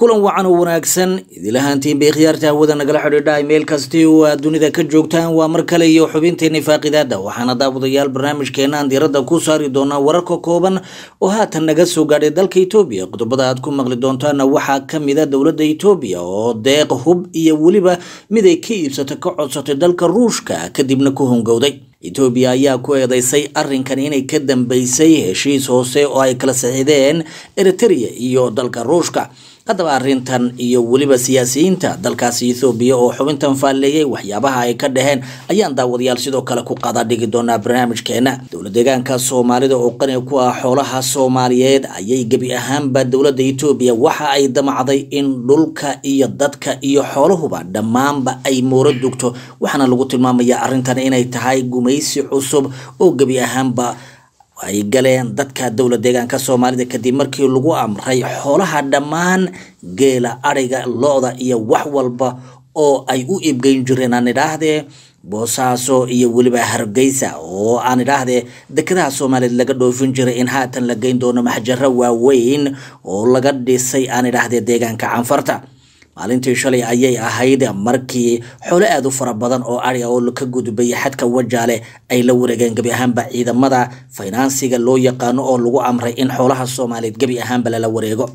kulan wacan oo wanaagsan idilahaantiin bay khiyaarta hawada nagala xidhiidha meel kasti oo aad dunida ka joogtaan waa mar kale iyo xubinteeni faaqidaada waxaana daawadayaal barnaamijkeena aan diiradda ku saari doonaa wararka kooban oo haatan naga soo gaadhay dalka etoobiya qodobada aad ku maqli doontaana waxaa kamid a dowladda etoobiya oo deeq hub iyo weliba mid ay ka iibsatay ka codsatay dalka ruushka kadibna ku hongowday etoobiya ayaa ku eedeysay arrinkan inay ka dambeysay heshiis hoose oo ay kala saxiideen eritrea iyo dalka ruushka haddaba arrintan iyo weliba siyaasiyiinta dalkaasi ethoobiya oo xubintan faalleeyay waxyaabaha ay ka dhaheen ayaan daawadayaal sidoo kale ku qaada dhigi doonaa barnaamijkeena dowla deegaanka soomaalida oo qani ku ah xoolaha soomaaliyeed ayay gebi ahaanba dowladda etoobiya waxa ay damacday in dhulka iyo dadka iyo xoolahuba dhammaanba ay mooro dugto waxaana lagu tilmaamayaa arrintan inay tahay gumaysi cusub oo gebi ahaanba ay galeen dadka dowla deegaanka soomaalida kadib markii lagu amray xoolaha dhammaan geela adhiga lo-da iyo wax walba oo ay u iibgeyn jireen aan idhaahdee boosaaso iyo weliba hargeysa oo aan idhaahdee dekedaha soomaaliyeed laga dhoofin jiray in haatan la geyn doono maxjaro waaweyn oo laga dhisay aan idhaahdee deegaanka canfarta maalintii shalay ayay ahayd markii xoolo aada u fara badan oo adhiga oo ka gudbay xadka wajaale ay la wareegeen gebi ahaanba ciidamada faynansiga loo yaqaano oo lagu amray in xoolaha soomaaliyeed gebi ahaanba lala wareego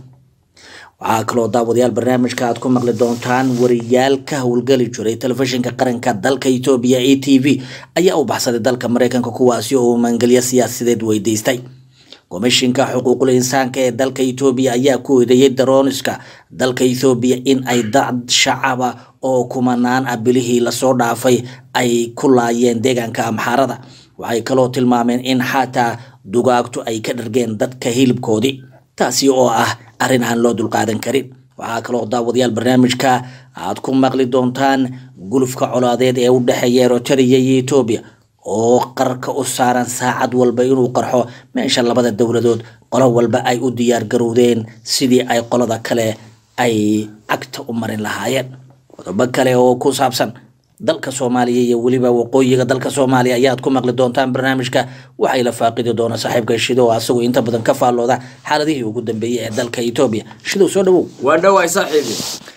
waxaa kaloo daawadayaal barnaamijka aad ku maqli doontaan wariyaal ka howlgeli jiray telefishinka qaranka dalka etoobiya a t v ayaa u baxsaday dalka mareykanka kuwaasi oo maangelyo siyaasadeed weydiistay komishinka xuquuqul insaanka ee dalka etoobiya ayaa ku eedeeyay darooniska dalka ethoobiya in ay dad shacaba oo kumanaan ah bilihii lasoo dhaafay ay ku laayeen deegaanka amxaarada waxay kaloo tilmaameen in xataa dugaagtu ay ka dhargeen dadka hilibkoodii taasi oo ah arrin aan loo dulqaadan karin waxaa kaloo daawadayaal barnaamijka aad ku maqli doontaan gulufka colaadeed ee u dhexeeya eritrea iyo etoobiya oo qarka u saaran saacad walba inuu qarxo meesha labada dowladood qolo walba ay u diyaar garowdeen sidii ay qolada kale ay cagta u marin lahaayeen qodobo kale oo ku saabsan dalka soomaaliya iyo weliba waqooyiga dalka soomaaliya ayaad ku maqli doontaan barnaamijka waxay la faaqidi doona saaxiibka shido oo asagoo inta badan ka faallooda xaaladihii ugu dambeeyey ee dalka etoobiya shidow soo dhawow waa dhawaay saaxiibi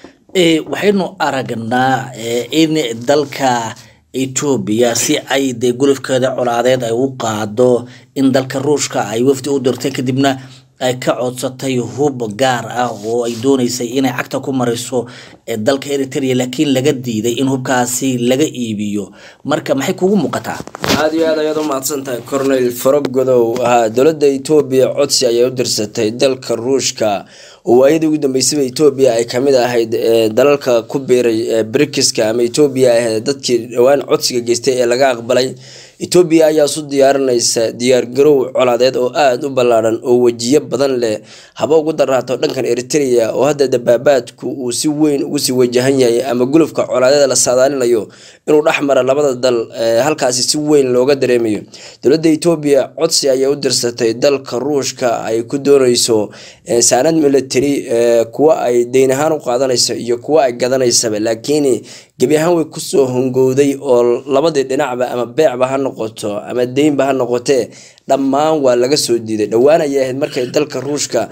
waxaynu aragnaa in dalka etoobiya si ay dee gulufkeeda colaadeed ay u qaado in dalka ruushka ay wafdi u dirtay kadibna ay ka codsatay hub gaar ah oo ay dooneysay inay cagta ku mariso dalka eritrea laakiin laga diiday in hubkaasi laga iibiyo marka maxay kugu muuqataa aada iyo aad ayaad u mahadsan tahay cornel faragodow ahaa dowladda etoobiya codsi ayay u dirsatay dalka ruushka oo waayadii ugu dambeysaba etoobiya ay kamid ahayd dalalka ku biiray brikiska ama etoobiya ahayd dadkii dhowaan codsiga geystay ee laga aqbalay etoobiya ayaa isu diyaarinaysa diyaargarow colaadeed oo aada u ballaadhan oo wejiyo badan leh haba ugu daraato dhankan eritrea oo hadda dabaabaadku uu si weyn ugu sii wajahan yahay ama gulufka colaadeed la saadaalinayo inuu dhex mara labada dal halkaasi si weyn looga dareemayo dowladda etoobiya codsi ayay u dirsatay dalka ruushka ay ku dooneyso saanad military kuwa ay deyn ahaan u qaadanayso iyo kuwa ay gadanaysaba laakiin gebi ahaan way kusoo hongowday oo labadii dhinacba ama beecba ha noqoto ama deynba ha noqotee dhammaan waa laga soo diiday dhowaan ayay ahayd markay dalka ruushka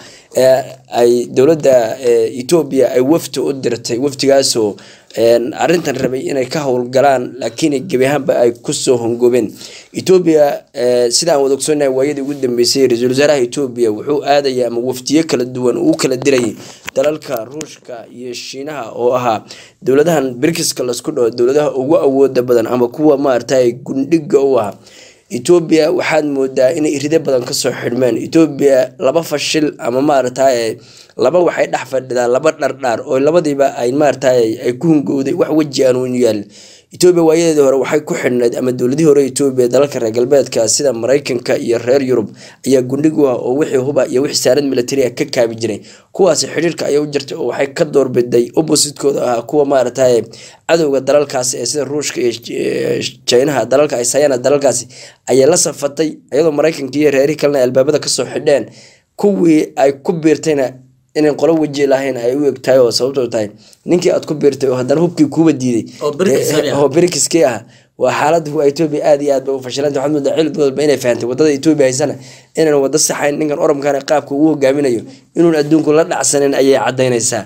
ay dowladda etoobiya ay wafdi u dirtay wafdigaasoo arrintan rabay inay ka howlgalaan laakiin gebi ahaanba ay kusoo hongobeen etoobiya sidaan wada ogsoonahay waayadii ugu dambeysay ra-iisul wasaaraha etoobiya wuxuu aadaya ama wafdiyo kala duwan uu kala diray dalalka ruushka iyo shiinaha oo ahaa dowladahan brikiska lasku dhaho dowladaha ugu awooda badan ama kuwa maaragtay gundhiga u ah etoobiya waxaad moodaa inay irido badan kasoo xidhmeen etoobiya laba fashil ama maaragtay laba waxay dhex fadhidaan laba dhardhaar oo labadiiba ay maaragtay ay ku hungowday wax weji aan u yaal etoobiya waayadeedii hore waxay ku xidhneyd ama dowladihii hore etoobiya dalalka reer galbeedka sida mareykanka iyo reer yurub ayaa gundhigu ah oo wixii huba iyo wixii saarad military ah ka kaabi jiray kuwaasi xidhiirka ayay u jirtay oo waxay ka doorbiday oppositekooda ahaa kuwa maaragtay cadowga dalalkaasi ee sida ruushka iyo jinaha dalalka ay sayana dalalkaasi ayay la safatay iyadoo mareykanka iyo reerihii kalena albaabada kasoo xidheen kuwii ay ku biirtayna inay qolo weji lahayn ay u eg tahay oo sababtoo tahay ninkii aad ku biirtay oo haddana hubkii kuuba diiday Oo Brikis abi ah. oo brikiskii ah waa xaalada waa etoobiya aad iyo aad ba u fashilanta waxaad moodaa cilid walba inay fahantay wadada etoobiya haysana inaan wada saxayn ninkan oromkana qaabka uu hogaaminayo inuun adduunku la dhacsanin ayay cadaynaysaa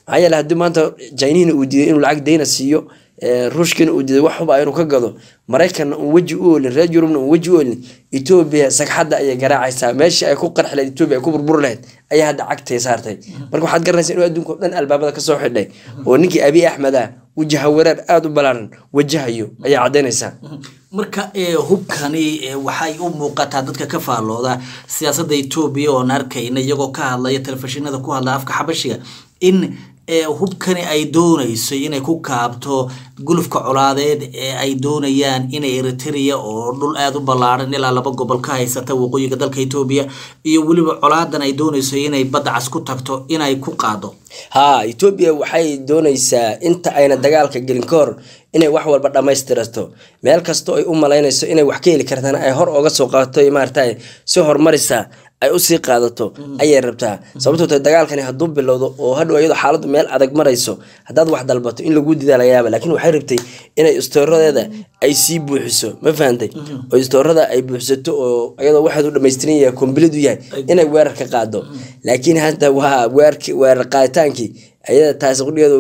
maxaa yeele haddii maanta chinihina uu diiday inuu lacag dayna siiyo ee, ruushkina uu diiday wax huba inuu ka gado maraykanna uun weji u oolin reer yurubna uun weji u oolin etoobiya sagxadda ayay garaacaysaa meeshii ay ku qarxi lahayd etoobiya ay ku burburi lahayd ayaa hadda cagtay saartay marka waxaad garanaysaa inuu adduunka oo dhan albaabada kasoo xidhay oo ninkii abiy axmed ah wajaha wareer aada u ballaaran wajahayo ayaa caddaynaysaa marka ee, hubkani ee, waxay u muuqataa dadka ka faallooda siyaasadda etoobiya oon arkayna iyagoo ka hadlaya telefishinada ku hadla afka xabashiga in ee, hubkani ay doonayso inay ku kaabto gulufka colaadeed ee ay doonayaan inay eritrea oo dhul aada u ballaaran ilaa laba gobol ka haysata waqooyiga dalka etoobiya iyo weliba colaadan ay doonayso inay badda cas ku tagto inay ku qaado haa etoobiya waxay doonaysaa inta ayna dagaalka gelin ka hor inay wax walba dhammaystirato meel kastoo ay u malaynayso inay wax ka heli kartaan ay hor oga soo qaadato maarata si horumarisa ay usii qaadato ayay rabtaa sababtoo tahay dagaalkani hadduu bilowdo oo hadhow iyadoo xaaladdu meel adag marayso haddaad wax dalbato in lagu didaa laga yaaba laakiin waxay rabtay inay istooradeeda ay sii buuxiso ma fahantay oo istoorada ay buuxisato oo iyadoo waxaad u dhamaystiran yahay kombilidu yahay inay weerar ka qaado laakiin hadda waa weerarki weerar qaaditaankii ayada taasi qudhigeedu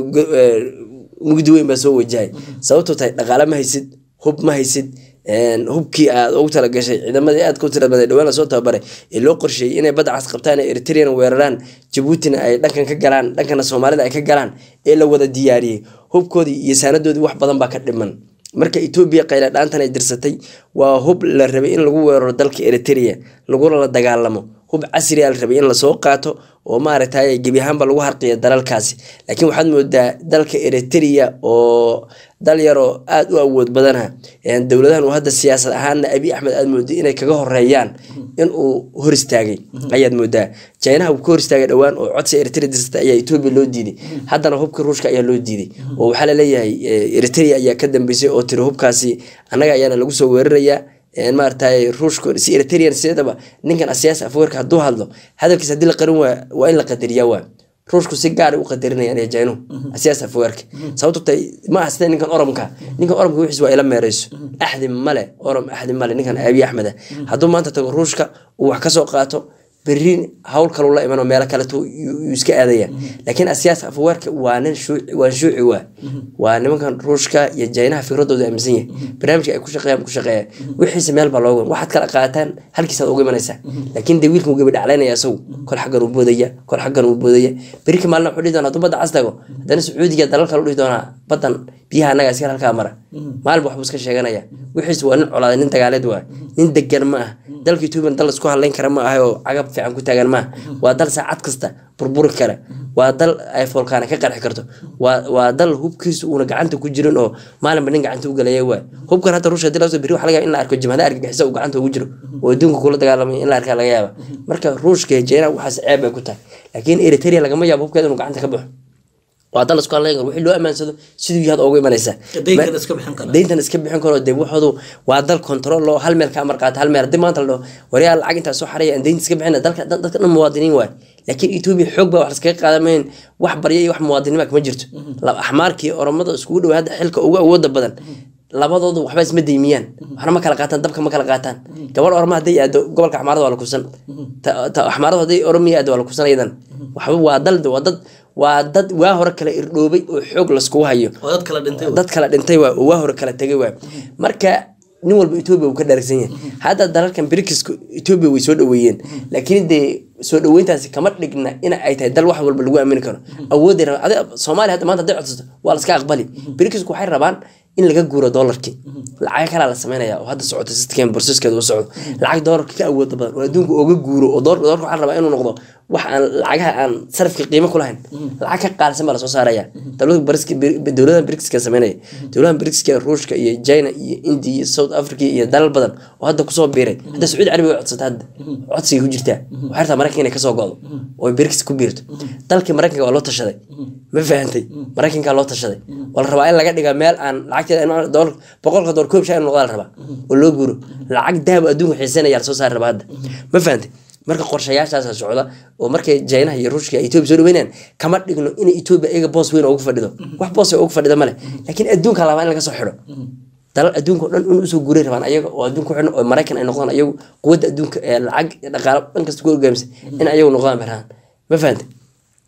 mugdi weyn baa soo wajahay sababtoo tahay dhaqaale ma haysid hub ma haysid een, hubkii aad ugu talagashay ciidamadii aad ku tiramaday dhawaan lasoo tababaray ee loo qorsheeyey inay badda cas qabtaan ee eritrean weeraraan jabuutina ay dhankan ka galaan dhankana soomaalida ay ka galaan ee la wada diyaariyey hubkoodii iyo saanadoodii wax badan baa ka dhiman marka etoobiya qayla dhaantan ay dirsatay waa hub la rabay in lagu weeraro dalka eritrea laguna la dagaalamo hub casriya la rabay in lasoo qaato oo maaragtay gebi ahaanba lagu harqiyo dalalkaasi laakiin waxaad moodaa dalka eritrea oo dal yaroo aada u awood badana dowladahan uu hadda siyaasad ahaanna abi axmed aad mooday inay kaga horeeyaan inuu hor istaagay ayaad moodaa chinaha uu ka hor istaagay dhowaan oo codsi eritrea dirsata ayaa etoobiya loo diiday haddana hubka ruushka ayaa loo diiday oo waxaa laleeyahay eh, eritrea ayaa ka dambeysay oo tiri hubkaasi annaga ayaana lagu soo weerarayaa een maaragtay ruushka si eritrean sideedaba ninkan asiyaasi afweerka hadduu hadlo hadalkiisa haddii la qarin waa waa in la qadariyaa waa ruushku si gaar u qadarinayaan ee jaynuhu asiyaasi afweerka sababto tay ma aha sida ninkan oromka ninkan oromka wixiis waa ila meereyso axdi male orom axdi male ninkan abiy axmed ah hadduu maanta tago ruushka uu wax kasoo qaato berri hawl kaluu la imanoo meelo kaleto yuu iska aadaya laakiin asiyaas afweerka waa nin shuuci waa shuuci waa waa nimankan ruushka iyo jaynaha fikradooda aaminsan yahay barnaamijka ay ku shaqeeyaan ku shaqeeya wixiisa meel baa looga waxaad kala qaataan halkiisaad uga imanaysaa laakiin dee wiilkan wuu gabi dhaclaynaya isagu kol xaggan uu boodaya kol xaggan uu boodaya berika maalin wuxuu dhihi doonaa hadduu badda cas tago haddana sacuudiga dalal kale u dhihi doonaa baddan biyaha annaga iska halkaa mara maalba waxbuu iska sheeganaya wixiis waa nin colaaday nin dagaaleed waa nin degan ma ah dalka etoobiya dal isku hadlayn kara ma aha oo cagab fiican ku taagan maaha waa dal saacad kasta burburi kara waa dal ay foolkaana ka qarxi karto waa waa dal hubkiisu uuna gacanta ku jirin oo maalinba nin gacanta u galaya waa hubkan hadda ruushka hadii lasoo beri waxa laga yaaba in la arko jimhada argagixisa uu gacanta ugu jiro oo adduunka kula dagaalamay in la arkaa laga yaaba marka ruushka iyo jeyna waxaas ceeb bay ku tahay laakiin eritrea lagama yaabo hubkeeda inuu gacanta ka baxo waa dal isku hadlayn karo wixii loo amaansado siduu yahaad ugu imanaysaa daynkan iska bixin kara dayntan iska bixin karo dee waxoodu waa dal control loo hal meel ka amar qaata hal meel haddii maanta la dhaho waryaa lacag intaa soo xaraya aan daynta iska bixina dalka dad- dadka dhan muwaadiniin waay laakiin etoobiya xoog baa wax laskaga qaadamayn wax barya iyo wax muwaadinima kama jirto laba axmaarkii oromada iskugu dhow hadda xilka ugu awooda badan labadoodu waxba isma daymiyaan waxna ma kala qaataan dabka ma kala qaataan gabadh oroma hadday aado gobolka axmaarada waa la kufsan Ta- ta- axmaarada hadday oromiya aado waa la kufsan iyadan waxba waa dal waa dad waa dad waa hore kala irdhoobay oo xoog laskugu hayo oo dad kala dhintay dad kala dhintay waa oo waa hore kala tegay waa marka nin walba etoobiya uu ka dhaarsan yahay hadda dalalkan brikiska etoobiya way soo dhaweeyeen laakiin dee soo dhaweyntaasi kama dhigna in ay tahay dal wax walba lagu aamini karo awoodday rabaan adi soomaaliya hadda maanta hadday codsato waa laska aqbali brikisku waxay rabaan in laga guuro doolarkii lacag kalaa la sameynaya oo hadda socota sistkan borsaskeeda u socdo lacag doolarka ka awooda badan oo adduunka oga guuro oo doolarka doolarka waxaa la rabaa inuu noqdo wax aan lacagaha aan sarafka qiimo ku lahayn lacag ka qaalisan baa lasoo saaraya dowlada bariska dowladahan brikiska sameynaya dowladahan brikiska ruushka iyo china iyo india iyo south africa iyo dalal badan oo hadda kusoo biiray hadda sacuudi carabiga way codsata hadda codsigay ku jirtaa waxay rabtaa maraykanka inay kasoo go'do oo brikis ku biirto dalkii maraykanka waa loo tashaday ma fahantay maraykanka loo tashaday waa la rabaa in laga dhiga meel aan lacagteeda doolar boqolka doolar koob shaa in noqdaa la rabaa oo loo guuro lacag dahab adduunka xiisanaya lasoo saari rabaa hadda ma fahantay marka qorshayaashaasa socda oo markay jaynaha iyo ruushka etoobiya soo dhaweynayaan kama dhigno in etoobiya iyaga boos weyn ugu fadhido wax boos ugu fadhida male laakiin adduunka labaa in laga soo xidho dalal adduunka o dhan in usoo guuray rabaan ayaga oo adduunka ku xidhan oo maraykan ay noqdaan ayagu quwadda adduunka ee lacag dhaqaalo dhan kasta ku hogaamisa in ayagu noqdaan barhaan ma fahantay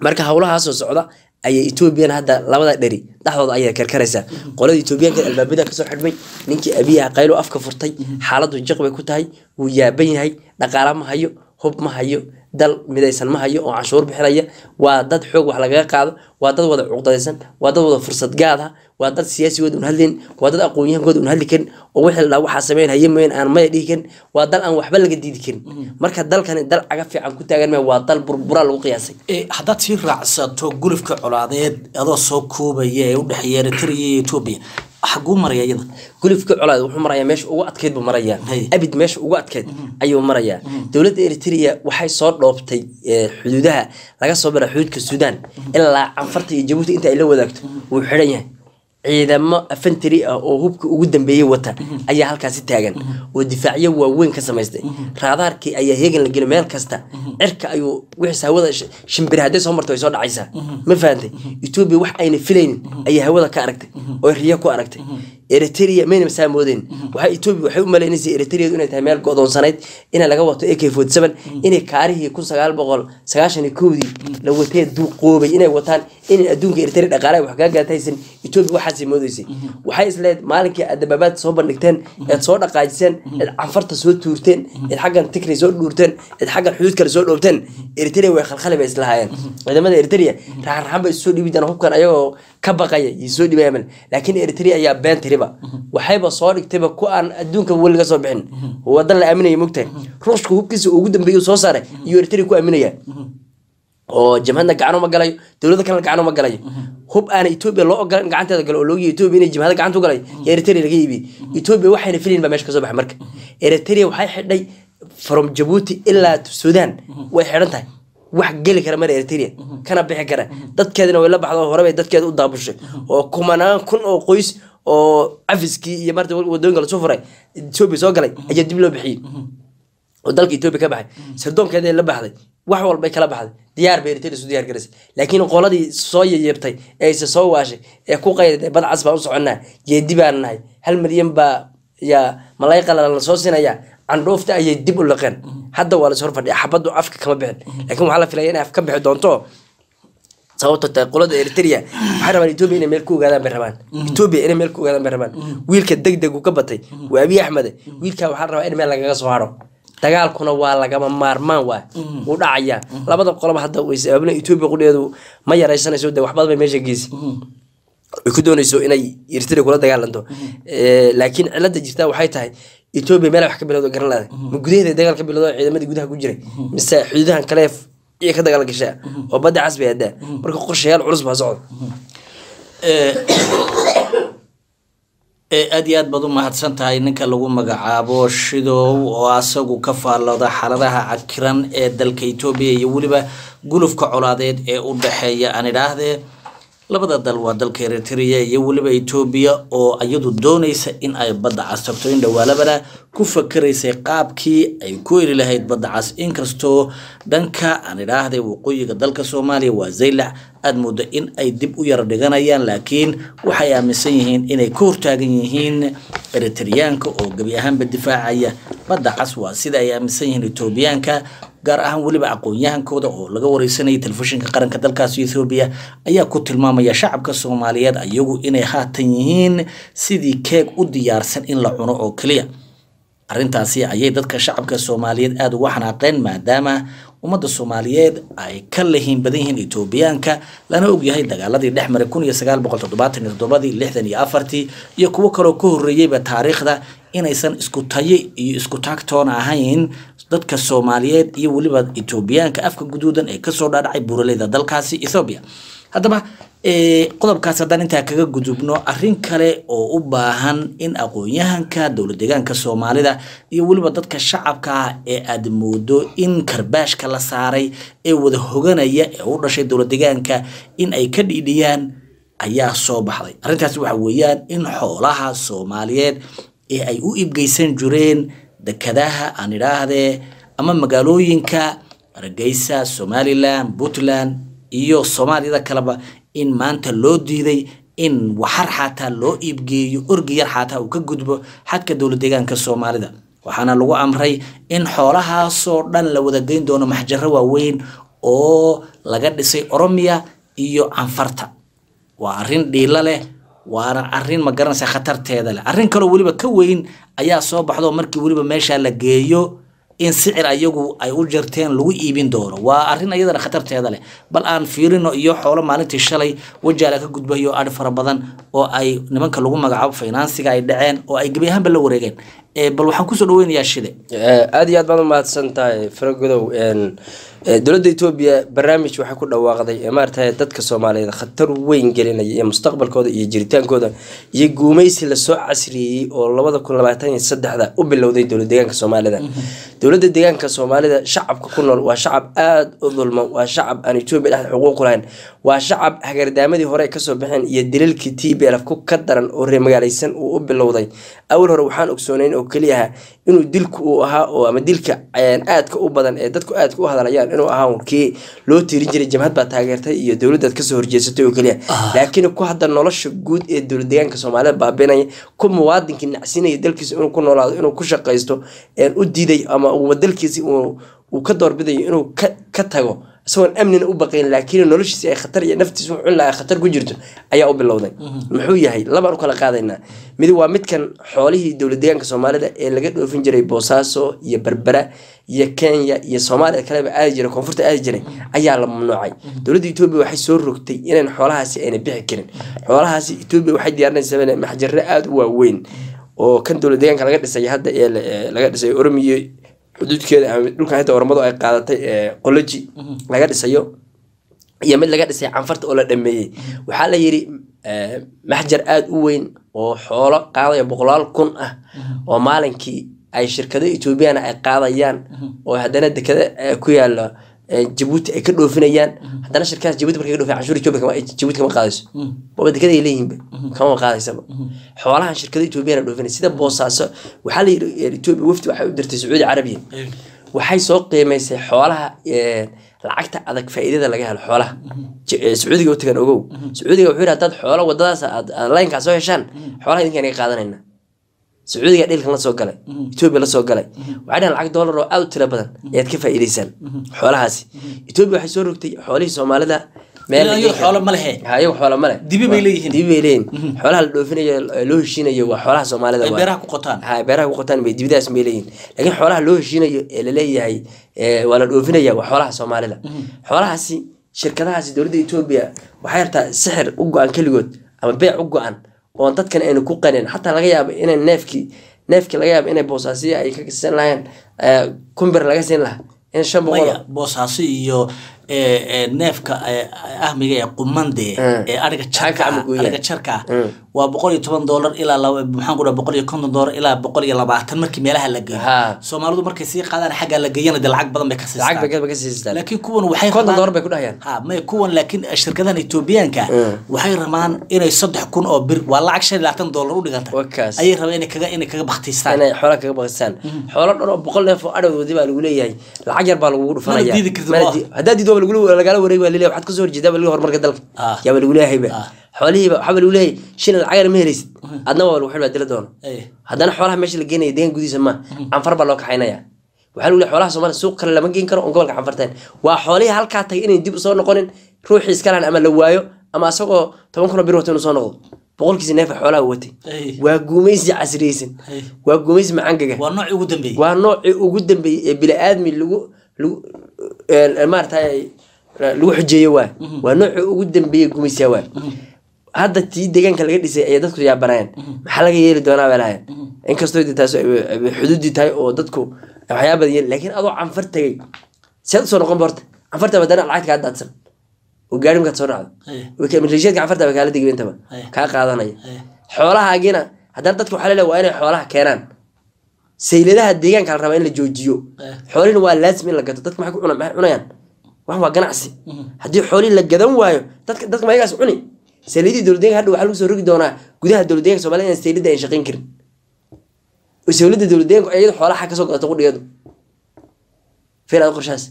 marka howlahaasoo socda ayay etoobiyana hadda labada dheri dhexdooda ayay karkaraysaa qolada etoobiyaanka albaabada kasoo xidhmay ninkii abiyaha qaylo afka furtay xaaladu jiq bay ku tahay wuu yaaban yahay dhaqaala ma hayo hub ma hayo dal midaysan ma hayo oo canshuur bixinaya waa dad xoog wax lagaga qaado waa dad wada cuqdadaysan waa dad wada fursad gaad ah waa dad siyaasigooda un hadlayn waa dad aqoon-yahankooda un hadli karin oo wixii la waxaa sameyn haye mayn aan maya dhihi karin waa dal aan waxba laga diidi karin marka dalkani dal caga fiican ku taagan maya waa dal burburaa lagu qiyaasay haddaad sii raacsato gulufka colaadeed adoo soo koobaya ee u dhexeeya eritrea iyo etoobiya xaguu maraya iyada gulufka colaad wuxuu marayaa meesha ugu adkeyd buu marayaa Hay. abid meesha ugu adkeyd ayuu marayaa dowladda eritrea waxay soo dhoobtay eh, xuduudaha laga soo bara xuduudka suudaan ilaa canfarta iyo jabuuti inta ay la wadaagto wuu xidhan yahay ciidamo afantari ah oo hubka ugu dambeeyey wata ayaa halkaasi taagan oo difaacyo waaweyn ka samaystay raadaarkii ayaa heegan la gelay meel kasta cirka ayuu wixii hawada sh- shimbiri hadday soo marto way soo dhacaysaa ma fahantay etoobiya wax ayna filaynin ayay hawada ka aragtay oo riyo ku aragtay eritrea mayna masaa moodeen waxay etoobiya waxay u maleynaysay eritreadu inay tahay meel go'doonsanayd inay laga wato ak forty seven inay kaarihii kun sagaal boqol sagaashan iyo kowdii la watee duuqoobay inay wataan inay adduunka eritrea dhaqaalaha wax kaga gaataysan etoobiya waxaasay moodeysay waxay isleed maalinkii aad dababaad soo bandhigteen eed soo dhaqaajiseen eed canfarta soo tuurteen eed xaggan tikray soo dhuurteen eed xaggan xuduud kale soo dhoobteen eritrea way khalkhali bay islahaayeen ciidamada eritrea raxan raxan bay soo dhiibi jiraan hubkan ayagoo ka baqaya iyo soo dhibayaan laakiin eritrea ayaa been tiriba waxayba soo dhigtayba ku aan adduunka weli laga soo bixin wadan la aaminaya mogtahay ruushka hubkiisa ugu dambeeya soo saaray iyo eritrea ku aaminaya oo jamhadna gacan uma galayo dowlada kalena gacan uma galayo hub aana etoobiya loo ogolan in gacanteeda galo oo loogiya etoobiya inay jamhada gacanta u galay yaa eritrea laga iibiyey etoobiya waxayna filayn baa meesha kasoo baxay marka eritrea waxay xidhay from jabuuti ilaa sudan way xidhan tahay wax geli kara mara eritrea kana bixi kara dadkeedina way la baxdo hore bay dadkeeda u daabushay oo kumanaan kun oo qoys oo cafiskii iyo marta wadooyinka lasoo furay etoobiya soo galay ayaa dib loo bixiyey oo dalka etoobiya ka baxay sirdoonkeeda la baxday wax walbay kala baxday diyaar bay eritrea isu diyaar garaysay laakiin qoladii soo yayeebtay ee isa soo waashay ee ku qayday badcas baan u soconnaa jeedi baan nahay hal milyan baa yaa malay qalalan lasoo sinaya candhoofta ayay dib u liqeen hadda waa lasoo fadhiya xabaddu afka kama bixin laakiin waxaa la filaya inay af ka bixi doonto sababto tahay qolada eritrea waxay rabaan etoobiya inay meel ku ogaadaan bay rabaan etoobiya inay meel ku ogaadaan bay rabaan wiilka deg deg uu ka batay waa abiy axmede wiilkaa waxaa la rabaa in meel lagaga soo haro dagaalkuna waa lagama maarmaan waa wuu dhacayaa labada qoloba hadda waysabaabna etoobiya qudheedu ma yaraysanayso de waxbadan bay meesha geysi ay ku doonayso inay eritrea kula dagaalanto Eh, laakiin cilada jirta waxay tahay etoobiya meel wax ka bilowdo garan laada ma gudaheeda dagaal ka bilowdo ciidamadii gudaha ku jiray mise xuduudahan kale iyo ka dagaal gashaa oo badda cas bay adaa marka qorshayaal culus baa socda ee aad iyo aad baad u mahadsan tahay ninka lagu magacaabo shidow oo asagu ka faallooda xaaladaha cakiran ee dalka etoobiya iyo weliba gulufka colaadeed ee u dhexeeya aan idhaahdee labada dal waa dalka eritrea iyo weliba etoobiya oo iyadu doonaysa in ay badda cas tagto in dhawaalabana ku fakaraysay qaabkii ay ku heli lahayd badda cas inkastoo dhanka aan idhaahday waqooyiga dalka soomaaliya waa zaylac aada moodo in ay dib u yara dhiganayaan laakiin waxay aaminsan yihiin inay ka hortaagan yihiin eritreyaanka oo gebi ahaanba difaacaya badda cas waa sida ay aaminsan yihiin etoobiyaanka gaar ahaan weliba aqoon-yahankooda oo laga wareysanayay telefishinka qaranka dalkaasi ethoobiya ayaa ku tilmaamaya shacabka soomaaliyeed ayagu inay haatan yihiin sidii keeg u diyaarsan in la cuno oo keliya arrintaasi ayay dadka shacabka soomaaliyeed aada uga xanaaqeen maadaama ummadda soomaaliyeed ay ka lahiin badan yihiin etoobiyaanka lana ogyahay dagaaladii dhex maray kun iyo sagaal boqol toddobaatan iyo toddobadii lixdan iyo afartii iyo kuwo kaloo ka horreeyeyba taariikhda inaysan isku tayo iyo isku taagtoona ahayn dadka soomaaliyeed iyo weliba etoobiyaanka afka guduudan ee kasoo dhaadhacay buuraleyda dalkaasi ethoobiya haddaba qodobkaas haddaan intaa kaga gudubno arrin kale oo u baahan in aqoon-yahanka dowlad deegaanka soomaalida iyo weliba dadka shacabka ah ee aada moodo in karbaashka la saaray ee wada hoganaya ee u dhashay dowlad deegaanka in ay ka dhiidhiyaan ayaa soo baxday arrintaas waxa weeyaan in xoolaha soomaaliyeed ee ay u iibgeysan jireen dekadaha aan idhaahdee ama magaalooyinka hargeysa somalilan puntland iyo soomaaliyada kaleba in maanta loo diiday in waxar xataa loo iibgeeyo orgi yar xataa uu ka gudbo xadka dowlad deegaanka soomaalida waxaana lagu amray in xoolahaasoo dhan la wada geyn doono maxjaro waaweyn oo laga dhisay oromiya iyo canfarta waa arrin dhiilo leh waana arrin ma garanaysa khatarteeda leh arrin kaloo weliba ka weyn ayaa soo baxdo markii weliba meesha la geeyo in sicir ayagu ay u jarteen lagu iibin doono waa arrin iyadana khatarteeda leh bal aan fiirino iyo xoolo maalintii shalay wajaala ka gudbayo adhi fara badan oo ay nimanka lagu magacaabo finansiga ay dhaceen oo ay gebi ahaanba la wareegeen Eh, bal waxaan kusoo dhaweynayaa shide aada iyo aad baad umahadsan tahay faragodow dowladda etoobiya barnaamij waxay ku dhawaaqday ee maaragtay dadka soomaaliyeed khatar weyn gelinaya iyo mustaqbalkooda iyo jiritaankooda iyo guumeysi lasoo casriyeeyey oo labada kun labaatan iyo saddexda u bilowday dowlad deegaanka soomaalida dowladda deegaanka soomaalida shacabka ku nool waa shacab aada u dulman waa shacab aan etoobiya dhexda xuquuq u lahayn waa shacab hagardaamadii hore ay kasoo baxeen iyo daliilkii t b lf ku ka daran oo reemagaalaysan uu u bilowday awal hore waxaan ogsoonayn oo keliyaha inuu dilku uu ahaa oo ama dilka aadka u badan ee dadku aadka u hadlayaan inuu ahaa un kii loo tiirin jiray jamhad baa taageertay iyo dowladaad kasoo horjeesatay oo keliya laakiin ku hadda nolosha guud ee dowlad deegaanka soomaalida baabinaya ku muwaadinkii nacsinaya dalkiisa inuu ku noolaado inuu ku shaqaysto u diiday ama uu dalkiisi uu ka doorbidayo inuu ka tago isagoon amnina u baqayn laakiin noloshiisi ay khatar iyo naftiisa wuxuu lahaa khatar ku jirto ayaa u bilowday muxuu yahay labaan u kala qaadaynaa mid waa midkan xoolihii dowlad deegaanka soomaalida ee laga dhoofin jiray boosaaso iyo berbera iyo kenya iyo soomaaliya kaleba aadi jiray koonfurta aadi jiray ayaa la mamnuucay dowladda etoobiya waxay soo rogtay inayn xoolahaasi ayna bixi karin xoolahaasi etoobiya waxay diyaarinaysaa maxjare aada u waaweyn oo kan dowlad deegaanka laga dhisay hadda ee laga dhisay oromiyo xuduudkeeda ama dhulkan hadda ormadu ay qaadatay ee qoloji laga dhisayo iyo mid laga dhisay canfarta oo la dhameeyey waxaa la yiri maxjar aada u weyn oo xoolo qaadaya boqolaal kun ah oo maalinkii ay shirkado etoobiyana ay qaadayaan oo haddana dekada ku yaala jabuuti ay ka dhoofinayaan haddana shirkadaas jabuuti markay ka dhoofin canshuur etoobiya jabuuti kama qaadayso baba dekada ay leeyihinba kama qaadaysaba xoolahan shirkado etoobiyana dhoofinay sida boosaaso waxaa la yiri etoobiya wafdi waxay u dirtay sacuudi carabiya waxay soo qiimaysay xoolaha lacagta adag faa'iidada laga helo xoolaha sacuudiga u tagan ogow sacuudiga wuxuu yidhi haddaad xoolo wadadaas aad laynkaa soo heshaan xoolaha idinkaan iga qaadanayna sacuudiga dhilkan la soo galay etoobiya la soo galay waxay dhahan lacag doolar oo aada u tiro badan ayaad ka faa'iidaysaan xoolahaasi etoobiya waxay soo rogtay xoolihii soomaalida xoolo ma lehe ayagu xoola male dibi bay leeyihiin dibi bay leeyihin xoolaha la dhoofinayo loo heshiinayo waa xoolaha soomaalida ay beeraha ku qotaan ha beeraha ku qotaan bay dibidaas bay leeyihin laakiin xoolaha loo heshiinayo ee laleeyahay waa la dhoofinaya waa xoolaha soomaalida xoolahaasi shirkadahaasi dowladda etoobiya waxay rabtaa sixir u go-an keligood ama beec u go-an oon dadkan aynu ku qanin xataa laga yaabo inay neefkii neefkii laga yaabo inay boosaasiya ay ka siin lahayeen kumbir laga siin lahaa in shan boqol maya boosaaso iyo neefka ahmiga ee qumande ee ariga jarka ariga jarka ah waa boqol iyo toban doolar ilaa maxaan ku dhaha boqol iyo konton doolar ilaa boqol iyo labaatan markii meelaha la geeyo Ha. soomaalidu markay sii qaadaan xaggaa la geeyana dee lacag badan bay ka lacag bay siistaan ka- ka siistaan laakiin kuwan waxay konton rabaan- doolar bay ku dhahayaan ha maya kuwan laakiin shirkadahan etoobiyaanka waxay rabaan inay saddex kun oo bir waa lacag shan iyo labaatan doolar u dhiganta Wakaas. ayay rabaan inay kaga inay kaga baktiistaan inay xoolaha kaga baqistaan xoolo dhan oo boqol neef oo adhowdoodi baa lagu leeyahay lacag yar baa lagugu dhufanaya Mana diidi kartid, Mana waa. di- haddaad diido waa lagula- lagala wareegi baa laleeyahay waxaad kasoo horjeedaa baa laleeyahay horumarka dalka Ah. yaaba lagu leeyahayba Ah. xoolihiiba waxaa baa lagu leeyahay shilin lacagana ma helaysid adna waa lagu xidh baa dila doona Eh. haddana xoolaha meesha la geenaya deegaan gudihiisa ma canfar baa loo kaxaynaya waxaa lagu leeyahay xoolaha soomaaliya suuq kale lama geen karo on gobolka canfarteen waa xoolihii halkaa tagay inay dib usoo noqonin ruuxii iska lahan ama la waayo ama asagoo toban kun oo bir wato inuu soo noqdo boqolkiisa neefa xoolaha uu watay Eh. waa guumaysi casriyeysan Eh. waa guumaysi macangaga waa noocii ugu dambeeyey waa noocii ugu dambeeyey ee bini-aadmi lagu lagu ee, maaragtay lagu xujeeyo waay waa noocii ugu dambeeyey gumaysiya waay hadda tii deegaanka laga dhisay ayay dadku yaabanayeen maxaa laga yeeli doonaa bay lahayen inkastoo dee taas ay- ay xuduudii tahay oo dadku waxyaaba badan yeeli laakiin adoo canfar tegay seed usoo noqon borta canfarta badana lacagta kaa daadsan oo gaari markaad soo dhacdo Eh. Way- maleeshiyaadka canfarta ba kaala degay intaba Eh. kaa qaadanaya Eh. xoolahaagiina haddana dadka waxaa laleeyahay waa inay xoolaha keenaan sayladaha deegaanka la rabaa in la joojiyo Eh. xoolihina waa laasim in la gato dadka maxay ku cuna- maxay cunayaan wax waa ganacsi haddii xoolihii la gadan waayo dadka dadka mayagaas cuni sayladii dowladdeeganka hadha waxaa lagu soo rogi doonaa gudaha dowladdeeganka soomaliya inaan saylada ay shaqayn karin oo sawladda dowladdeeganku iyadu xoolaha kasoo gadato qudhigadu filaad qorshaas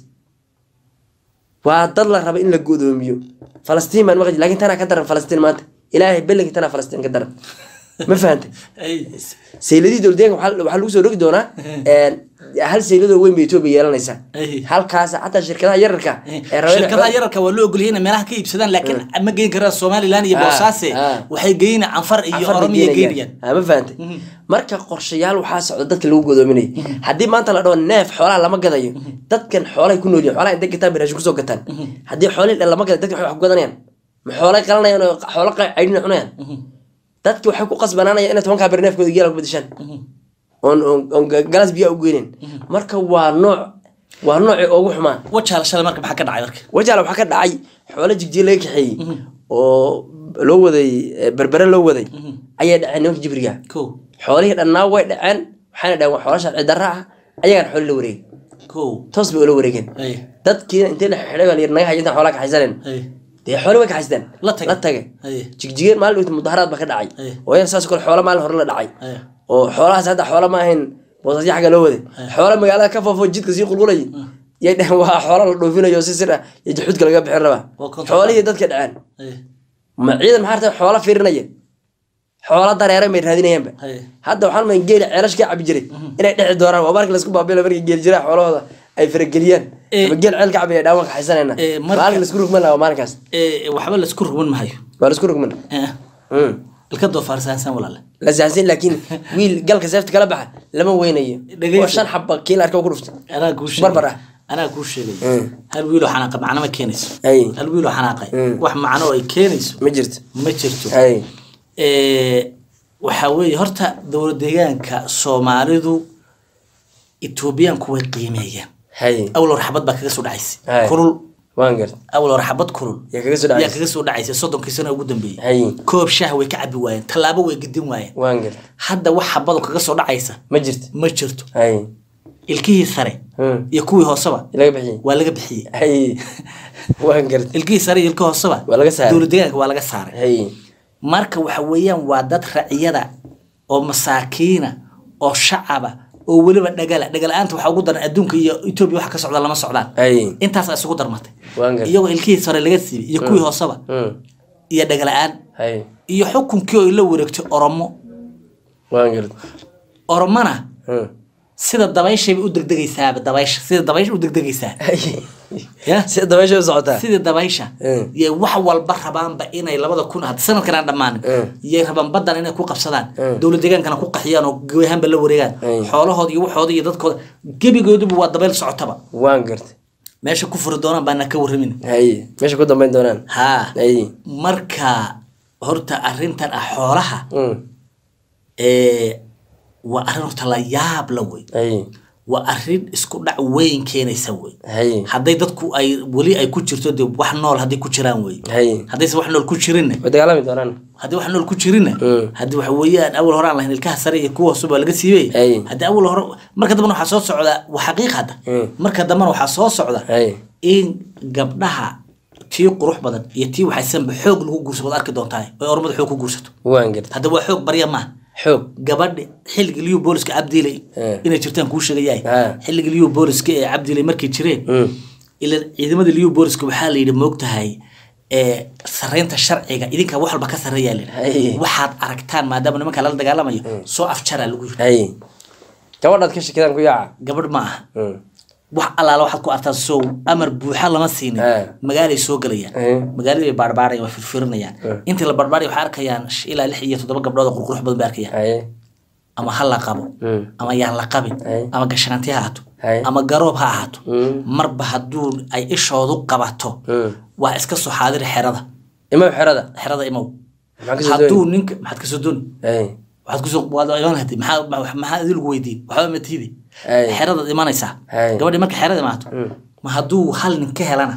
waa dad la raba in la godoomiyo falastiin baan maqli laakiin tanaa ka daran falastiin maanta ilaahay bellinki tanaa falastiin ka daran ma fahantay sayladii dowladdeeganka waxaa waxaa lagu soo rogi doonaa hal sayladoo weyn bay etoobiya yeelanaysaa Ay. halkaas xataa shirkadaha yararka ee raba inay shirkadaha xoolo- yararka waa loo ogolyahay inay meelaha ka iibsadaan laakiin ma geyn karaan somaliland iyo Ah, boosaase ah. waxay geyn canfar iyo Afar bay oromiya geenayaan. geynayaan Ah, ma fahantay marka qorshayaal waxaa socda dadka lagu godoominaya haddii maanta la dhaho neef xoolaha lama gadayo dadkan xoolahay ku noolyihin xoolaha intay gataan bay raashin kusoo gataan haddii xoolihii dhan lama gadayo dadka waxay wax ku gadanayaan ma xoolay qalanayaan oo xoolo caydhina cunayaan dadki waxay ku qasbanaanayaan inay tobankaa beri neefkooda geela ku bedeshaan oon oon- oon galas biyaa u geynen marka waa nooc waa noocii ugu xumaan wajaala shalay marka maxaa ka dhacay marka wajaale waxaa ka dhacay xoolo jigjiga laga kaxeeyey oo loo waday eh, berbere loo waday ayay dhaceen nimanka jibriga ko xoolihii dhannaa way dhaceen waxayna dhaheen waa xoolo sharci darra ah ayagaan xoolo la wareegay ko toos bay ula wareegeen ay dadkiina intay la xidhay baa la yidhi naga hayo intaan xoolaa kaxaysaneen ay dee xooli way kaxaysteen La tage. la tage Ay. jigjigeen maalin dhowta mudaharaad baa ka dhacay Ay. oo yan saas kale xoolo maalin hore la dhacay ay oo xoolahaas hadda xoola ma ahayn boosasyo xagga loo waday xoola magaalada ka foofo jidka sii qulqulayay yay dhaheen waa xoola la dhoofinayo si sir ah iyo juxuudka laga bixin rabaa Waa konton. xoolihii dadka dhaceen ay ma ciidan maxaa rabtaa xoola fiirinaya xoola dareere may raadinayaanba ay hadda waxaan mayn geeli ceelash ka cabi jiray inay dhexi doonaan waa markii laisku baabila markii geeli jiraa xoolahooda ay farageliyaan Eh. ama geel ceel ka cabi ay dhaawan kaxaysanayna Eh, marka- maalin laisku rugman lahaa waa maalinkaas ee waxba la isku rugman mahayo waa laisku rugman Eh, Mm. ilka doofaarsaansan walaale la sahansan laakiin wiil galka seefta kala baxa lama weynayo Dhegeyso. oo shan xaba kiil arka ku dhuftay anaa kuu Barbar ah. sheegay anaa kuu sheegay Mm. hal wiiloo xanaaqa macno ma keenayso Ay. hal wiiloo xanaaqay Mm. wax macno oo ay keenayso ma jirto ma jirto ay Ee, waxaa weeye horta dowlad deegaanka soomaalidu etoobiyaanku way qiimeeyaan hay awal hore xabad baa kaga soo dhacaysa Ay. kulul waan gart awal hore xabad kulul yaa kaga soo yaa dhacay kaga soo dhacaysa soddonkii sano ugu dambeeyey hay koob shaah way ka cabi waayeen tallaabo way gedin waayeen waan gart hadda wax xabadu kaga soo dhacaysa ma jirto ma jirto hay ilkihii sare Mm. iyo kuwii hooseba laga bixiyey waa laga bixiyey hay waan gart ilkihii sare iyo ilkihii hooseba Waa laga saaray. dowlad deegaanka waa laga saaray hay marka waxa weeyaan waa dad raciyada oo masaakiina oo shacaba oo weliba dhagala dhagala-aanta waxaa ugu daran adduunka iyo etoobiya waxa ka socda lama socdaan hay intaas isugu darmatay waan gart iyagoo ilkihii sare laga siibay iyo kuwii hooseba Mm. iyo dhagala-aan hay iyo xukunkii oo la wareegtay oromo waan gart oromona Mm. sida dabayshayba u degdegaysaaba dabaysha sida dabaysha u degdegaysaa Hay. ya sida dabaysha u socotaa sidii dabaysha Mm. yay wax walba rabaanba inay labada kun had sanadkan aan dhammaanin Mm. yay rabaan badan inay ku qabsadaan Mm. dowlad deegaankana ku qaxiyaan oo gewahaanba la wareegaan Mm. xoolahooda iyo waxooda iyo dadkooda gebigooduba waa dabayl socotaba waan gart meesha ku furi doonaan baana ka warramin hay meesha ku dambayn doonaan haa hay marka horta arrintan ah xoolaha Mm. ee waa arrin horta la yaab la wey hay waa arrin isku dhac weyn keenaysa wey hay hadday dadku ay weli ay ku jirto dee wax nool hadday ku jiraan wey hay haddayse wax nool ku jirinna way dagaalami doonaan haddii wax nool ku jirinna Mm. haddii waxa weeyaan awal hore aan lahayn ilkaha sare iyo kuwa hoose baa laga siibay Ay. haddii awal hore marka dambena waxaa soo socda waa xaqiiq hadda Mm. marka dambena waxaa soo socda hay in gabdhaha tii qurux badan iyo tii waxaysanba xoog lagu guurso waad arki doontaa oy ormada xoog ku guursato waan gart hadda waa xoog barya maaha xoog gabadhi xilliga liyu booliska cabdiilay Eh. inay jirtaan kuu sheegayahay Ah. xilliga liyu booliska ee cabdiilay markay jireen Mm. ila ciidamada liyu booliska waxaa la yidhi moogtahay ee sareynta sharciga idinka wax walba ka sareeyaa la Hay. yidhi waxaad aragtaan maadaama nimanka lala dagaalamayo soo afjaraa lagu yidhi hay gabadhaad ka shakidaan ku yaaca gabadh ma aha Mm. wax allaala waxaad ku artaan sow amar buuxa lama siinin Eh. magaalay soo gelayaan Eh. magaaladii bay baarbaarayaan waa firfirinayaan intii la baarbaaraya waxay arkayaan sh- ilaa lix iyo toddoba gabdhood oo qurqurux badan bay arkayaan hay ama ha la qabo Mm. ama yaan la qabin Ay. ama gashaanti ha ahaato Ay. ama garoob ha ahaato Mm. marba hadduu ay ishoodu qabato Mm. waa iska soo xaadiri xerada imaam xerada xerada imow maxaa kasoo hadduu dooni ninka maxaad kasoo dooni hay waxaad kusoo waad iman hadi maxaa ma- maxaa idin lagu weydiin waxba ma tiidi Ay. xeradaad imanaysaa Ay. gabadhi marka xerada imaato ma hadduu hal nin ka helana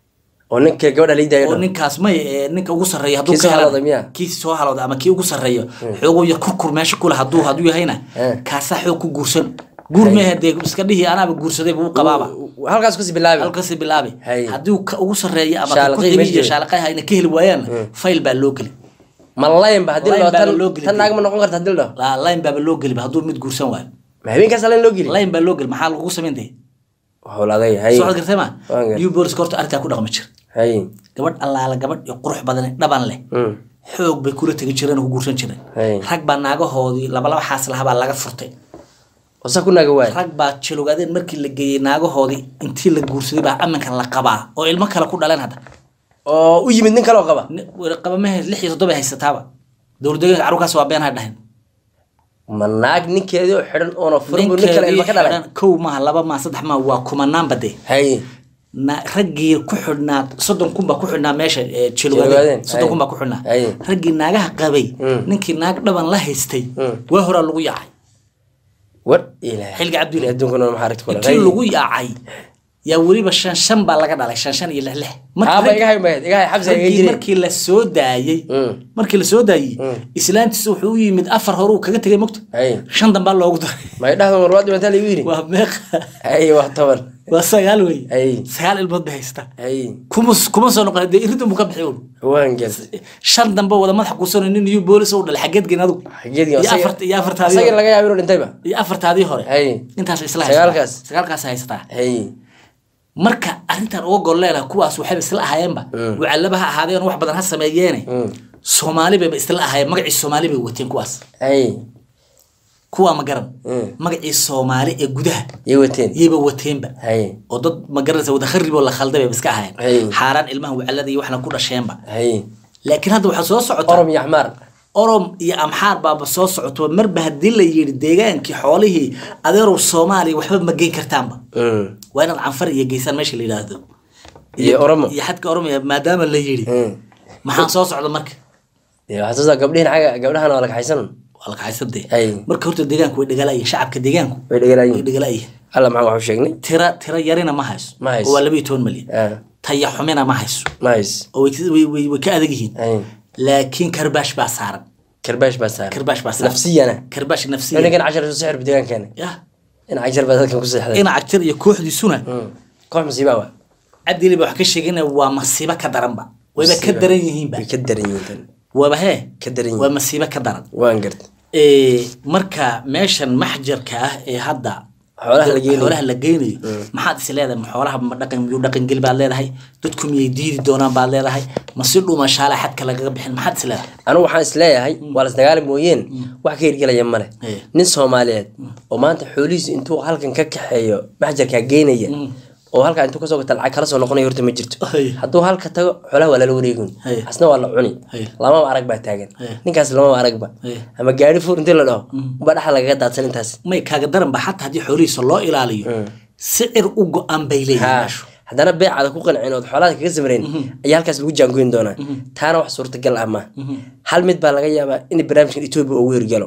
oo ninka gabadha liidaayo oo ninkaas may ee ninka ugu sarreeya hadduu Kii ka soo helana halowday miya? kii soo halowda ama kii ugu sarreeyo xooguu yar kurkur meesha kule hadduu hadduu yahayna Eh. kaasaa xoog ku guursan guur mehe dee iska dhihi anaaba guursaday buu u qabaaba halkaas kusii bilaabi halkasi bilaabi Hay. haddii ka ugu sarreeya ama ka Shaalaqay ku xigi meesha iyo jooga. shaalaqaha ayna ka heli waayaanna fayl baa loo geli ma layn ba haddii Line la baa tan loo geli tan naag ma noqon karta haddii la dhaho La- line baaba loo geliba hadduu mid guursan waayo ma habeenkaas layn loo geli line baa loo geli maxaa lagu samayn daya howladay hay soo gartay ma Waan gartay. new booliska horta arrintaa ku dhaqmi jira hay gabadh allaala gabadh iyo qurux badan ee dhaban leh Mm. xoog bay kula tegi jireen oo ku guursan jireen Hey. rag baa naagahoodii labalaba xaas lahabaa laga furtay oo saa ku naaga waaya rag baa jilogaadeen markii la geeyey naagahoodii intii la guursaday baa aminkan la qabaa oo ilmo kale ku dhaleen hadda oo u yimid nin kale oo qaba Ni- qaba mehe lix iyo toddoba haysataaba dowladdeegaanka carruurkaas waa been ha dhahen ma naag ninkeedii oo xidhan oona furan buu nin kale ilma ka dhalay xidhan kow maaha laba maaha saddex maaha waa kumanaanba dee haye na raggii ku xidhnaa soddon kun baa ku xidhnaa meesha ee Jilogaadeen, jilogaadeen soddon ay. kun baa ku xidhnaa Ay. raggii naagaha qabay Mm. ninkii naag dhaban la haystay Mm. waa horaa lagu yaacay war ilaah xilga cabdile adduunkuna maxaa aragti kula intii lagu yaacay yaa weliba shan shan baa laga dhalay shan shan iyo lix lix Markii haaba rag- iga hay mahed iga hay xabsi iga raggii jiray markii la soo daayey Mm. markii la soo daayey Mm. islaantiisa wuxuu u yimid afar hore uu kaga tegay mogto haye shan dambaa loogu daray may dhahdo marwaad dhimantaa lagu yidhi waa meeqa haye waa toban waa sagaal wey Ay. sagaal ilmood bay haystaa haye kuma kuma soo noqon dee irinta buu ka bixi un waan gartay shan dambe wada madaxa kuusano nin iyo boolis u dhalay xageed geen adigu xageedii iyo afart- iyo afartaadii asaga hore. laga yaabo inuu dhintayba iyo afartaadii hore haye intaas isla Sagaalkaas? haysataa sagaalkaas haysataa haye marka arrintan uga gol leedahay kuwaas waxayba isla ahaayeenba wacallaba ha ahaadeen wax badan ha sameeyeene Mm. soomaali bayba isla ahaayeen magacii soomaali bay wateen kuwaas haye kuwaa ma garan Mm. magacii soomaali ee gudaha yay wateen yayba wateenba haye oo dad ma garanaysa wada kharib oo la khalday bayba iska Ay. ahaayeen xaaraan ilmaha wacallada iyo waxna ku dhasheenba haye laakiin hadda waxaa soo socota orom iyo axmaar orom iyo amxaar baaba soo socoto marba haddii la yidhi deegaankii xoolihii adeerow soomaaliya waxba ma geyn kartaanba Mm. waa inaad canfar iyo geysaan meesha la yidhaahdo Iyo Oromo. iyo xadka oromiya maadaama la yidhi Mm. maxaan soo socda marka Dee waxaa soo saa gabdhihin xaga gabdhahan waa la kaxaysan waa la kaxaysadee Ay. marka horta deegaanku way dhagalayihin shacabka deegaanku way dhegalayin way dhagalayihin alla maxaa waxu sheegnay tira tira yarina ma hayso Ma hayso. oo waa laba iyo toban malyan Ah, taya xumina ma hayso nice oo way way- way way ka adag yihiin Ay. laakiin karbaash baa saaran karbaash baa saaran karbaash baa saaran nafsiyana karbaash nafsiya ninkan cashar soo sixir deegaankeena yah in cashar baa dadkan ku seexday ina cagtir iyo kooxdiisuna Mm. koox masiibaa waa cabdili ba wax ka sheegana waa masiibo ka daranba wayba ka daran yihiinba way ka daran yihiin tan waaba hee ka daran waa yihiin masiibo ka daran waan gartay Ee, marka meeshan maxjarka ah ee hadda Xoolaha la geynayo. xoolaha la geynayo maxaad is leedahay ma xoolaha ma dhaqan miyuu dhaqan geli baad leedahay dadku miyay diidi doonaan baad leedahay ma si dhumashaala xadka lagaga bixin maxaad is leedahay anigu waxaan is leeyahay waa las dagaali mooyeen wax ka hirgelaya male Eh. nin soomaaliyeed oo maanta xoolihiisu intuu halkan ka kaxeeyo maxjarkaa geynaya oo halkaa intuu kasoo gata lacag kala soo noqonaya horta ma jirto Ay. hadduu halka tago xoolaha waa lala wareegun Ay. asna waa la cuni Ay. lamaba arag baa taagan Ay. ninkaas lamaba aragba Ay. ama gaari fuur intii la dhaho uba dhaxa lagaga daadsan intaas may kaaga daran ba xataa haddii xoolihiisa loo ilaaliyo sicir u go-an bay leeyihin Ha, meeshu haddana beecaada ku qancin ood xoolaada kaga samreen ayaa halkaas lagu jaangoyn doonaa taana wax suurtagal ah ma hal mid baa laga yaabaa in barnaamijkan etoobiya ugu hirgalo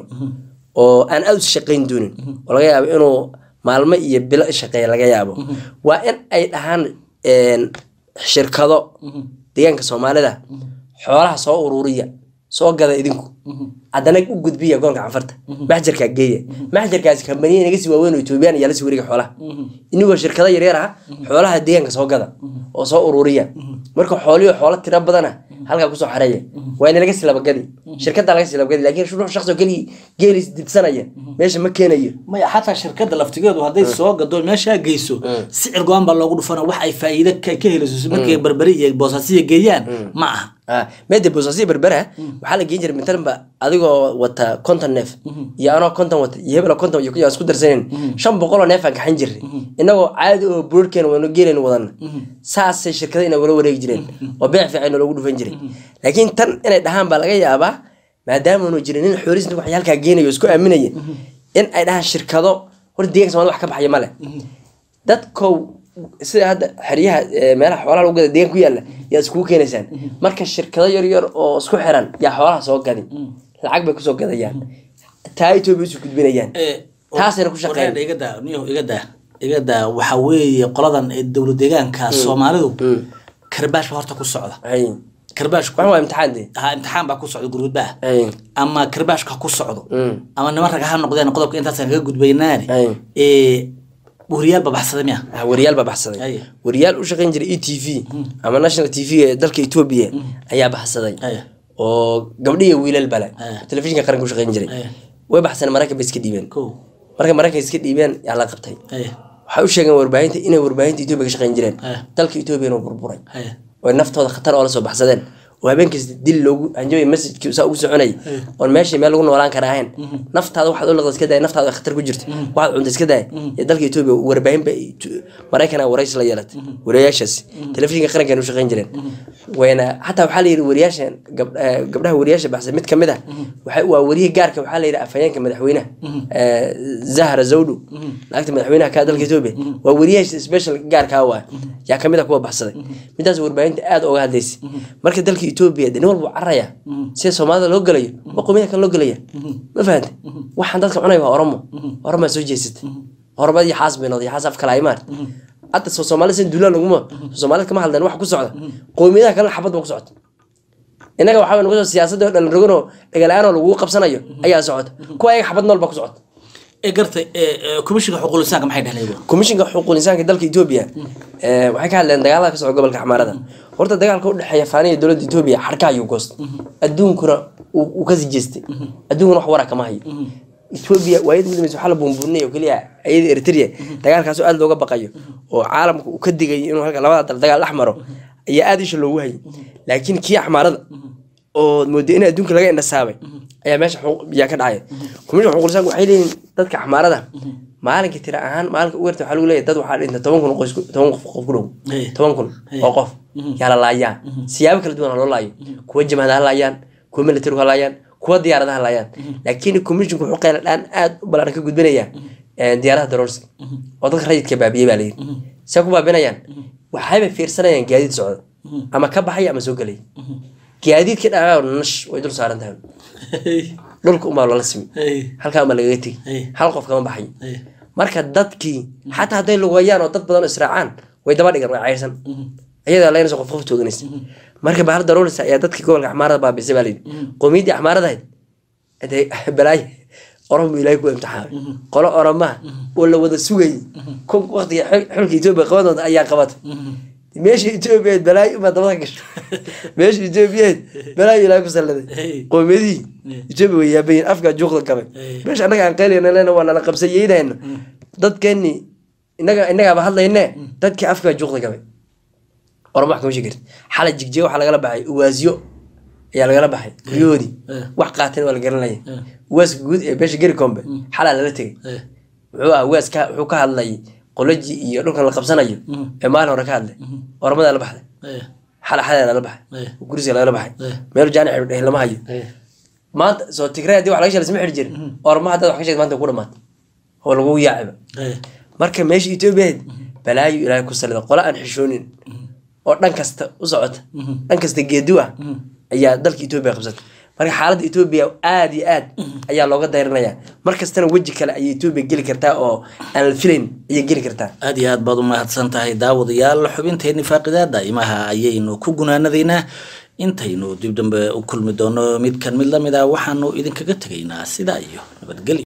oo aan aad u shaqayn doonin oo laga yaabo inuu maalmo iyo bilo shaqeeya laga yaabo waa in ay dhahaan een, shirkado deegaanka soomaalida xoolaha soo ururiya soo gada idinku haddana u gudbiya gobolka canfarta maxjarkaa geeya maxjarkaasi kambaniya naga sii waaweyn oo etoobiyaan ayaa lasii wareega xoolaha inigoo shirkado yaryar ah xoolaha deegaanka soo gada oo soo ururiya marka xooliyo xoolo tiro badana halkaa kusoo xareeya waa in laga silabagadi shirkada laga silabagadi laakiin ruux shaqsi oo keligii geelis dibsanaya meesha ma keenayo maya xataa shirkada laftigeedu hadday soo gado meeshaa geyso sicir go-an baa loogu dhufana wax ay faa'iido ka ka helayso markay barbari iyo boosaasiya geeyaan ma aha ah meede boosasiya berbera waxaa la geen jiray matalanba adigoo wata konton neef iyo anoo konton wata iyo hebel konton iyo kuyaa isku darsanen shan boqoloo neef aan kaxan jirnay inagoo caadi oo buurarkeena wano geelayna wadana saasay shirkada inay wala wareegi jireen oo beec fiican loogu dhufan jiray laakiin tan inay dhahaan baa laga yaabaa maadaamaanu jirin nin xoolihiis wax halkaa geenayo oo isku aaminaya in ay dhahaan shirkado horta deeganka somalida wax ka baxaya male dadkow sida hadda xeryaha ee, meelaha xoolaha lagu gada deegaan ku yaalla yaa iskugu keenaysaan marka shirkado yar yar oo isku xiran yaa xoolaha soo gadi lacag bay kusoo gadayaan taa etoobiya isu gudbinayaan taasayna ku shaqeyn Wareer, iga daa niyo iga daa iga daa waxaa weeye qoladan ee dowlad deegaanka soomaalidu karbaash baa horta ku socda hay karbaashku waxan waa imtixaan dee ha imtixaan baa ku socda gurgudba ah hay ama karbaashka ha ku socdo Mm. ama niman rag ha noqdeen qodobka intaasaan kaga gudbaynaane Ay. ee wariyaal baa baxsaday miya ah, wariyaal baa baxsaday Ay. wariyaal u shaqayn jiray e t v ama national t v ee dalka etoobiya ayaa baxsaday Ay. oo gabdhiya wiilal bale Ay. telefishinka qaranka u shaqayn jiray Ay. way baxseen maraykan bay iska dhiibeen kow marka maraykan iska dhiibeen yaa la qabtay ay waxay u sheegeen warbaahinta inay warbaahinta etoobiya ka shaqayn jireen Ay. dalka etoobiya inuu burburay ay oo naftooda khatar oo la soo baxsadeen oo habeen kasta dil loogu hanjabay masjidkii saa ugu soconayay oon meeshii meel lagu noolaan kara ahayn naftaada waxaad u liqda iska daaya naftaada khatar ku jirta waxaad cunta iska daaya ee dalka etoobiya warbaahin ba maraykana warays la yeelatay wariyaashaasi telefishinka qarankan u shaqeyn jireen wayna xataa waxaa la yidhi wariyaashan gab- eh, gabdhaha wariyaasha baxsan mid kamid ah waxa- waa wariyihii gaarka waxaa la yidhi afhayeenka madaxweynaha eh, zahra zawdu naagta madaxweynaha ka dalka etoobiya waa wariyaasha special gaarkaa waa yaa kamid ah kuwa baxsaday midaas warbaahinta aad uga hadlaysay marka dalka etoobiya de nin walba caraya sida soomaalida loo gelayo waa qomiyada kale loo gelaya ma fahante waxaan dadka cunaya waa oromo oromaa soo jeesatay oromadii xaas bay noqday xaas af kale aymaan hadda soo soomaalida sin duulaan laguma soo soomaalida kama hadleen wax ku socda qowmiyadaha kalena xabad ba ku socota innaga waxaa nagu soo siyaasadda oo dhalin roganoo dhagala-aanoo lagu qabsanayo ayaa socota kuwa ayaga xabad nool ba ku socota ee gartay komishinka xuquuqul insaanka maxay dhehleen iyagu komishinka xuquuqul insaanka dalka etoobiya eh, waxay ka hadleen dagaalada ka socda gobolka xamaarada horta dagaalka udhexeeya faaniya dowladda etoobiya xarka ayuu goostay adduunkuna uu uu kasii jeestay adduunkuna wax wara kama hayo etoobiya waayad ugu dambaysa waxaa la buunbuuninaya oo keliya ayada eritrea dagaalkaasoo aad looga baqayo oo caalamka uu ka digay inuu halka labada dal dagaal dhex maro ayaa aad isha loogu hayay laakiin kii axmaarada oo mooday in adduunka laga indhasaabay ayaa meesha xuquuq- yaa ka dhacaya komishin xuquuqul insaanku waxay leeyihin dadka axmaarada maalinka tira ahaan maalinka ugu yarta waxaa lagu leeyahay dad waxaa dhinta toban kun oo qoys ku- toban qof qof ku dhow Hey. toban kun oo qof yaa la laayaa siyaabo kala duwan ha loo laayo kuwa jamaada ha laayaan kuwa militarigu ha laayaan kuwa diyaaradaha ha laayaan laakiin komishinku wuxuu qayla dhaan aad u ballaaran ka gudbinayaa eh, diyaaradaha daroorsiga oo dadka rayidka baabiyey baa layidhi see ku baabinayaan waxayba fiirsanayaan gaadiid socda ama ka baxaya ama soo gelaya gaadiidka dhacaa nash way dul saaran tahay dhulka umaa lala simi halkaa umaa lagaga tegi Hey. hal qof kama baxayo marka dadkii xataa hadday lugayaan oo dad badan oo israacaan way daba dhigan way cayrsan iyadaa laynaysa qof qof tooganaysa marka bahar daroolisa ayaa dadkii gobolka axmaarada baabisay baa layidhi qowmiyaddii axmaaradahayd dee balaayo orom buu ilaahay ku imtixaamay qolo oromaha oo la wada sugayay kun waqtiga xil- xilka etoobiya qabadooda ayaa qabatay meesha etoobiyaed balaayo uma dabada gasho meesha etoobiyaed balaayo ilaahay ku salladay Hey. qowmiyadihii etoobiya way yaabayin afkaa juuqda gabay Hey. meesha annaga aan qayliyana lena waa nala qabsayeynayna dadkeeni innaga innagaaba hadlayne dadkii afkaa juuqda gabay orama wax kama sheegi kartid xala jigjiga waxaa lagala baxay uwaasyo ayaa lagala baxay guryahoodii Eh. wax qaateen waa la garanaya Eh. uwaaska guud ee beesha geri kombe xalaa lala tegay wuxuu ah uwaas ka wuxuu ka hadlay qoloji iyo dhulkan la qabsanayo ee maalin hore ka hadlay oramadaa la baxday xala xadaa lala baxay Eh. gurisiga lagala baxay Eh. meel jaani xidh lama hayo maanta soo tigray haddii wax laga sheelay isma xidhi jirin orama haddaad wax ka sheegta maanta ku dhamaatay oo lagu yaaciba marka meesha etoobiyaed balaayo ilaahay ku salida qole aan xishoonin oo dhan kasta u socota dhan kasta geedu ah ayaa dalka etoobiya qabsatay marka xaaladda etoobiya aad iyo aad ayaa looga dayranaya mar kastana weji kale ayay etoobiya geli kartaa oo aan la filayn ayay geli kartaa aad iyo aad baad u mahadsan tahay daawadayaal xubinteeni faaqidaada imaha ayaynu ku gunaanadaynaa intaynu dib dambe u kulmi doono midkan mid lamid ah waxaanu idinkaga tegaynaa sidaa iyo nabadgelyo